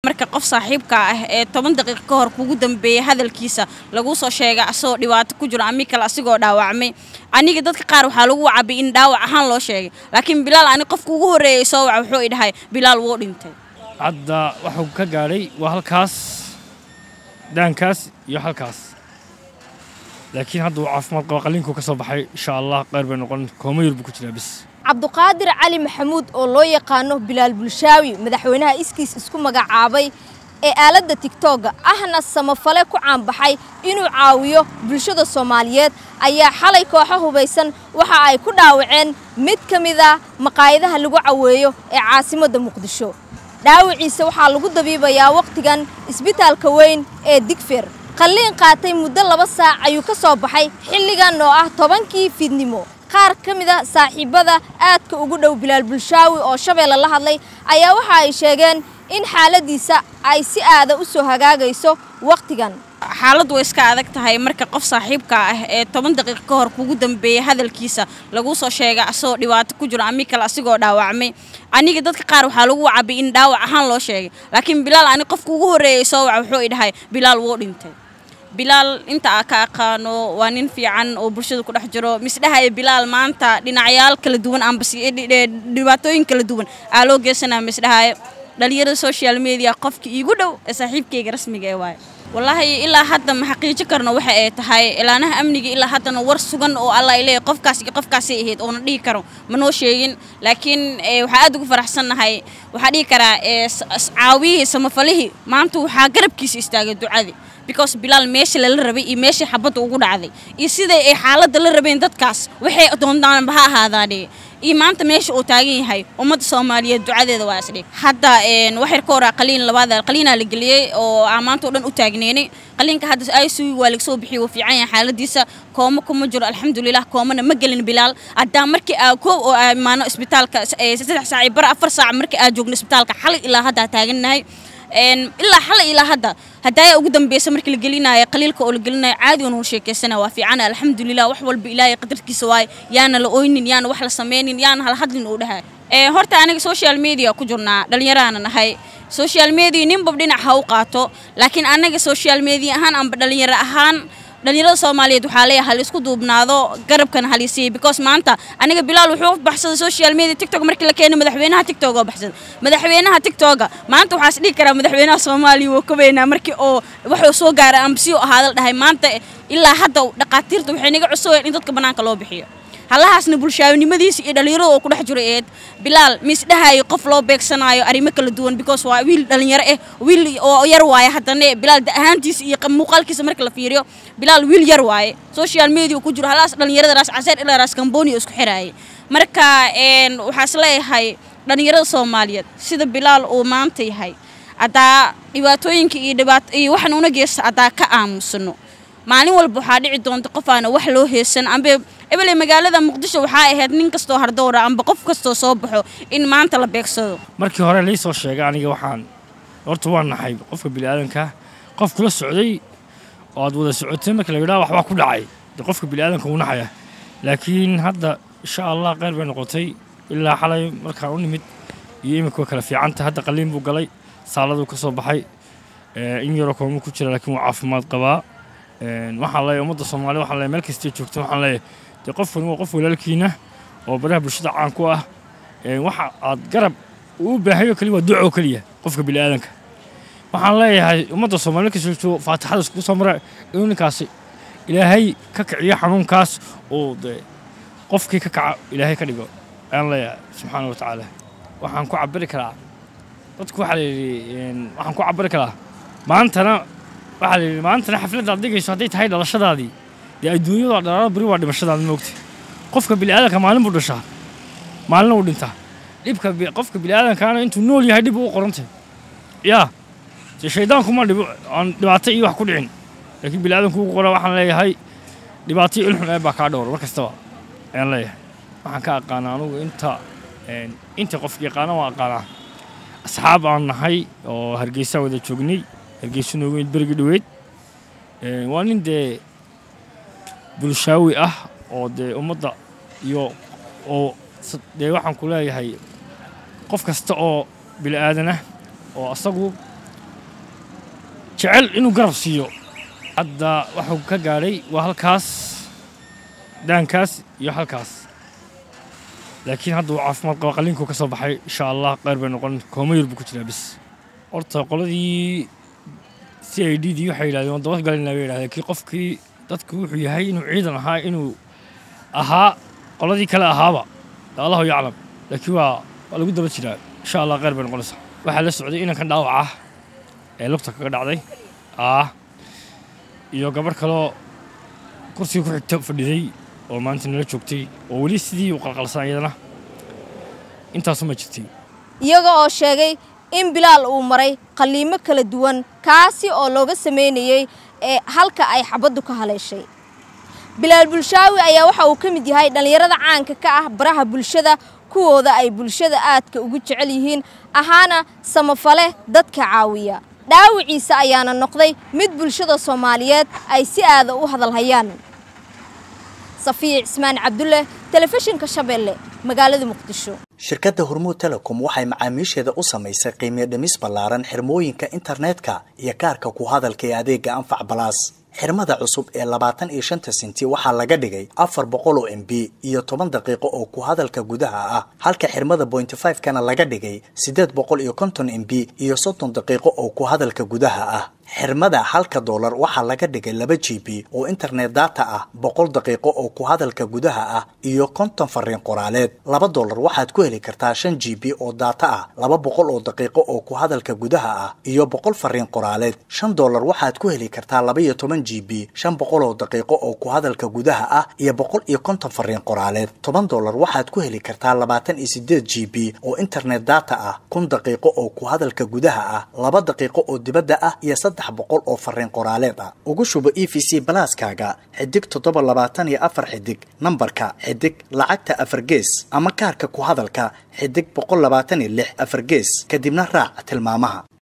marka qof saaxiibka ah ee toban daqiiqo ka hor kugu dambeeyey hadalkiisa laguu soo sheegay asagoo dhibaato ku jiro ami kale asigoo dhaawacmay aniga dadka qaar waxaa lagu wacabay in dhaawac ahaan loo sheegay laakiin bilaal ani qofka ugu horreeyay soo waca wuxuu i dhahay bilaal wuu dhintay hadda waxuu ka gaadhay waa halkaas daankaas iyo halkaas laakiin hadda uu caafimaad qaba qalliinkuu ka soo baxay insha allah qayr bay noqon kooma yar buu ku jiraa bis cabduqaadir cali maxamuud oo loo yaqaano bilaal bulshaawi madaxweynaha iskiis isku magacaabay ee aaladda tigtooga ahna samafale ku caanbaxay inuu caawiyo bulshada soomaaliyeed ayaa xalay kooxo hubaysan waxa ay ku dhaawaceen mid ka mid a maqaayadaha lagu caweeyo ee caasimadda muqdisho dhaawiciisa waxaa lagu dabiibayaa wakhtigan isbitaalka weyn ee digfer qalliin qaatay muddo laba saac ayuu ka soo baxay xilligan oo ah tobankii fiidnimo qaar ka mid a saaxiibbada aadka ugu dhow bilaal bulshaawi oo shabeelle la hadlay ayaa waxa ay sheegeen in xaaladiisa ay si aada u soo hagaagayso wakhtigan xaaladdu way iska adag tahay marka qof saaxiibka ah ee toban daqiiqo ka hor kugu dambeeyey hadalkiisa laguu soo sheegay asagoo dhibaato ku jiro ami kale asigoo dhaawacmay aniga dadka qaar waxaa lagu wacabay in dhaawac ahaan loo sheegay laakiin bilaal ani qofka ugu horreeyay soo waca wuxuu i dhahay bilaal wuu dhintay bilaal inta aa ka aqaano waa nin fiican oo bulshada ku dhex jiro misdhahaya bilaal maanta dhinacyaal kala duwan amba dhibaatooyin kala duwan aa loo geysanaya misdhahaya dhalinyarada social media qofka iigu dhow ee saaxiibkayga rasmiga ee waaye wallaahi ilaa hadda ma xaqiijo karno waxa ay tahay ilaanaha amniga ilaa haddana war sugan oo alla ay leeyahay qofkaas iyo qofkaasay ahayd oona dhihi karo ma noo sheegin laakiin waxaa aad ugu faraxsannahay waxaa dhihi karaa caawiyihii samafalihii maanta waxaa garabkiisa istaagay ducadii because bilaal meesha lala rabay iyo meeshii xabadda ugu dhacday iyo siday ay xaaladda la rabeen dadkaas waxay doontaanba ha ahaadaane iyo maanta meesha uu taagan yahay ummadda soomaaliyeed ducadeeda waa isdhig hadda waxyar ka horaa qaliin labaad qaliinaa la geliyey oo aan maanta o dhan u taagneynay qaliinka hadda icu waa laga soo bixiyey wuu fiican yahay xaaladiisa kooma kuma jiro alxamdulilah koomana ma gelin bilaal haddaa markii aa koob oo aa imaano isbitaalka saddex saac iyo bar afar saac markii aa joogno isbitaalka xalay ilaa hadda taagannahay ilaa xalay ilaa hadda hadaaya ugu dambeysa markii la gelinayo qaliilka oo la gelinayo caadi oon sheekaysana waa fiican alxamdulilah wax walba ilaahay qadarkiisa waay yaana la oynin yaana wax la sameynin yaana hala hadlin uu dhahay horta aniga social media ku jirnaa dhallinyaraana nahay social media ninbab dhinac ha u qaato laakiin anaga social media ahaan amba dhalinyaro ahaan dhalinyarada soomaaliyeed waxaa leeyahay hal isku duubnaado garabkana halisiiya because maanta aniga bilaal wuxuu baxsaday social media tiktok markii la keenay madaxweynaha tiktok oo baxsaday madaxweynaha tiktoka maanta waxaa is dhihi karaa madaxweynaha soomaaliya wuu ka weynaa markii oo wuxuu soo gaaray amba si u ahaada la dhahay maanta ilaa hadda dhaqaatiirta waxay naga cusubeen in dadka bannaanka loo bixiyo hallahaasna bulshaawinimadiisa iyo dhalinyarada oo ku dhex jiro eed bilaal miisdhahayo qof loo beegsanaayo arrimo kala duwan because waa wiil dhalinyaro ah wiil oo yar waaye haddana bilaal da ahaantiisa iyo muuqaalkiisa marka la fiiriyo bilaal wiil yar waaye social media ku jiro hallahaas dhalinyarada raas caseer ilaa raas kamboni oo isku xiraayay marka waxaa is leeyahay dhalinyarada soomaaliyeed sida bilaal uu maanta yahay haddaa dhibaatooyinka iyo dhibaat iyo waxan una geysta haddaa ka aamusano maalin walba waxaa dhici doonta qof aana wax loo heesan ambe ebele magaalada muqdisho waxaa ahayd nin kastoo hardowra amba qof kastoo soo baxo in maanta la beegsado markii hore lii soo sheegay aniga waxaan horta waa naxay qofka bini'aadanka qof kula socday oo aad wada socotay marka la yidhaha waxbaa ku dhacay dee qofka bini'aadanka wuu naxaya laakiin hadda insha allah qayr bay noqotay ilaa xalay markaan u nimid iyo iminka way kala fiicanta hadda qaliin buu galay saaladuu ka soo baxay in yaroo kooma ku jira laakiin wuu caafimaad qabaa waxaan leeyahay ummadda soomaaliya waxaan leeyahay meel kastay joogto waxaan leeyahay dee qofkan waa qof walaalkiina oo baraha bulshada caan ku ah waxa aad garab uu baahayo keliya waa duco keliya qofka bini'aadanka waxaan leeyahay ummadda soomaaliya kastay joogto faatixada iskugu soo mara inuu ninkaasi ilaahay ka kiciyo xanuunkaas oo dee qofkii ka kaca ilaahay ka dhigo ayaan leeyahay subxaana wa tacaala waxaan ku cabiri karaa dadku waxaa la yidhi waxaan ku cabiri karaa maantana waxaa la yidhi maantana xafladda aad dhigayso hadday tahay dhalashadaadii dee adduunyada dhalaalo beri waa dhimashadaada moogta qofka bini'aadanka maalin buu dhashaa maalina uu dhintaa dhibka qofka bini'aadankaana intuu nool yahay dhib uu qorantay yaa dee shaydaankuma dhibo aan dhibaato iyo wax ku dhicin laakiin bini'aadanku ugu qora waxaan leeyahay dhibaato iyo ilxun ee baa kaa dhowr mar kastaba ayaan leeyahay waxaan ka aqaanaa anugu inta inta qofka yaqaana waan aqaanaa asxaab aan nahay oo hargeysa wada joognay hargeysa noogu mid berigi dhoweyd waa nin dee bulshaawi ah oo dee ummadda iyo oo dee waxaan ku leeyahay qof kasta oo bili aadan ah oo asagu jecel inuu garab siiyo hadda waxuu ka gaadhay waa halkaas daankaas iyo halkaas laakiin hadda uu caafimaad qaba qalliinkuu ka soo baxay insha allah qayr bay noqon koomayur buu ku jiraa bis horta qoladii c i d dii waxay yidhahdeen waan dabad galinaa bay yidhahdeen kii qofkii dadku wuxuu yahay inuu ciidan ahaa inuu ahaa qoladii kale ahaaba allahu yaclam laakiin waa waa lagu daba jiraa insha allah qayr bay noqonaysaa waxaa la socday inankan dhaawac ah ee lugta kaga dhacday ah iyo gabarh kaloo kursiga ku xigta fadhiday oo maanta nala joogtay oo weli sidii u qalqalsan iyadana intaasuma jirtay iyaga oo sheegay in bilaal uu maray qalliimo kala duwan kaasi oo looga sameynayey ee halka ay xabaddu ka haleeshay bilaal bulshaawi ayaa waxa uu ka mid yahay dhallinyarada caanka ka ah baraha bulshada kuwooda ay bulshada aadka ugu jecel yihiin ahaana samafale dadka caawiya dhaawiciisa ayaana noqday mid bulshada soomaaliyeed ay si aada u hadalhayaan safiya cismaan cabdulle telefishinka shabeelle magaalada muqdisho shirkadda hormuud telecom waxay macaamiisheeda u samaysay qiimiyo dhimis ballaaran xirmooyinka internetka iyo kaarka ku hadalka ee adeega anfac balaas xirmada cusub ee labaatan iyo shanta senti waxaa laga dhigay afar boqol oo m b iyo toban daqiiqo oo ku hadalka gudaha ah halka xirmada bointy five kana laga dhigay siddeed boqol iyo konton m b iyo soddon daqiiqo oo ku hadalka gudaha ah xirmada halka doolar waxaa laga dhigay laba g b oo internet data ah boqol daqiiqo oo ku hadalka gudaha ah iyo konton fariin qoraaleed laba doolar waxaad ku heli kartaa shan g b oo data ah laba boqol oo daqiiqo oo ku hadalka gudaha ah iyo boqol fariin qoraaleed shan doolar waxaad ku heli kartaa laba iyo toban g b shan boqol oo daqiiqo oo ku hadalka gudaha ah iyo boqol iyo konton fariin qoraaleed toban doolar waxaad ku heli kartaa labaatan iyo sideed g b oo internet data ah kun daqiiqo oo ku hadalka gudaha ah laba daqiiqo oo dibadda ah iyo saddex boqol oo fariin qoraaleed ah ugu shubo e v c balaaskaaga xidig toddoba labaatan iyo afar xidig nambarka xidig lacagta afar gees ama kaarka ku hadalka xidig boqol labaatan iyo lix afar gees kadibna raac tilmaamaha